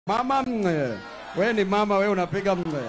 Mama mwe. We ni mama, we unapiga mwe.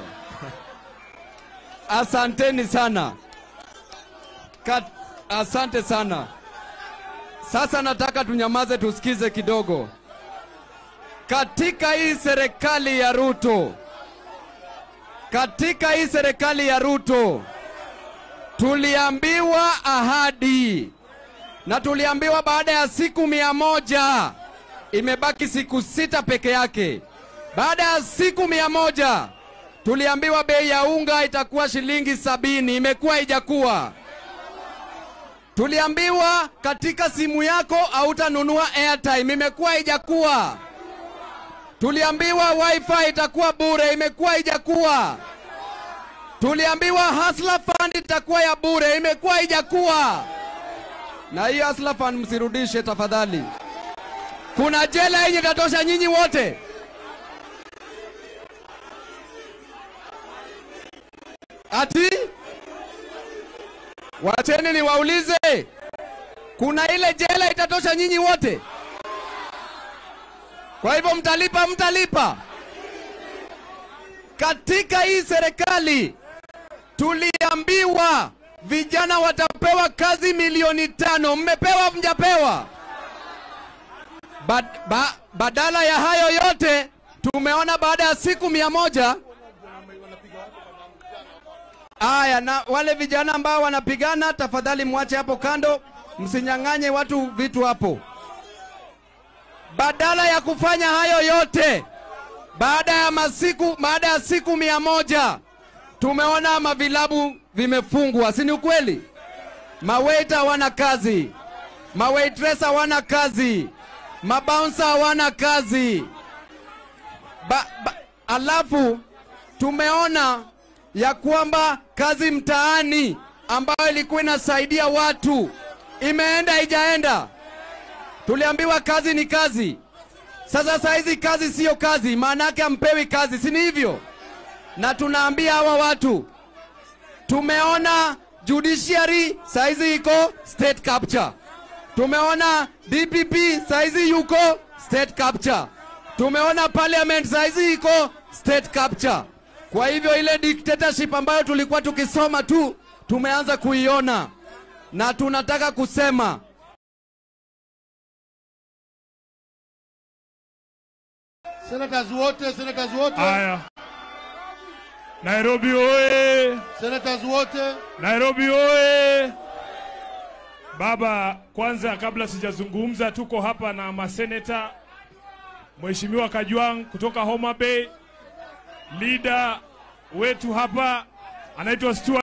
Asanteni sana. Kat, asante sana. Sasa nataka tunyamaze tusikize kidogo. Katika hii serikali ya Ruto, katika hii serikali ya Ruto tuliambiwa ahadi na tuliambiwa baada ya siku mia moja imebaki siku sita peke yake. Baada ya siku mia moja tuliambiwa bei ya unga itakuwa shilingi sabini, imekuwa haijakuwa. Tuliambiwa katika simu yako hautanunua airtime, imekuwa haijakuwa. Tuliambiwa wifi itakuwa bure, imekuwa haijakuwa. Tuliambiwa Hustler Fund itakuwa ya bure, imekuwa haijakuwa. Na hiyo Hustler Fund msirudishe tafadhali. Kuna jela yenye itatosha nyinyi wote. Ati wacheni niwaulize, kuna ile jela itatosha nyinyi wote? Kwa hivyo mtalipa, mtalipa. Katika hii serikali tuliambiwa vijana watapewa kazi milioni tano. Mmepewa, mjapewa? Bad, ba, badala ya hayo yote tumeona baada ya siku mia moja Aya, na wale vijana ambao wanapigana, tafadhali mwache hapo kando, msinyang'anye watu vitu hapo. Badala ya kufanya hayo yote, baada ya masiku, baada ya siku mia moja tumeona mavilabu vimefungwa, si ni ukweli? Mawaita hawana kazi, mawaitress hawana kazi, mabouncer hawana kazi ba, ba, alafu tumeona ya kwamba kazi mtaani ambayo ilikuwa inasaidia watu imeenda haijaenda. Tuliambiwa kazi ni kazi. Sasa saa hizi kazi siyo kazi, maana yake hampewi kazi, si ni hivyo? Na tunaambia hawa watu, tumeona judiciary saa hizi iko state capture, tumeona DPP saa hizi yuko state capture, tumeona parliament saa hizi iko state capture. Kwa hivyo ile dictatorship ambayo tulikuwa tukisoma tu tumeanza kuiona, na tunataka kusema Senators wote, senators wote, Haya, Nairobi oye! senators wote. Nairobi oye! Baba, kwanza kabla sijazungumza, tuko hapa na maseneta, Mheshimiwa Kajwang kutoka Homa Bay, leader wetu hapa anaitwa Stuart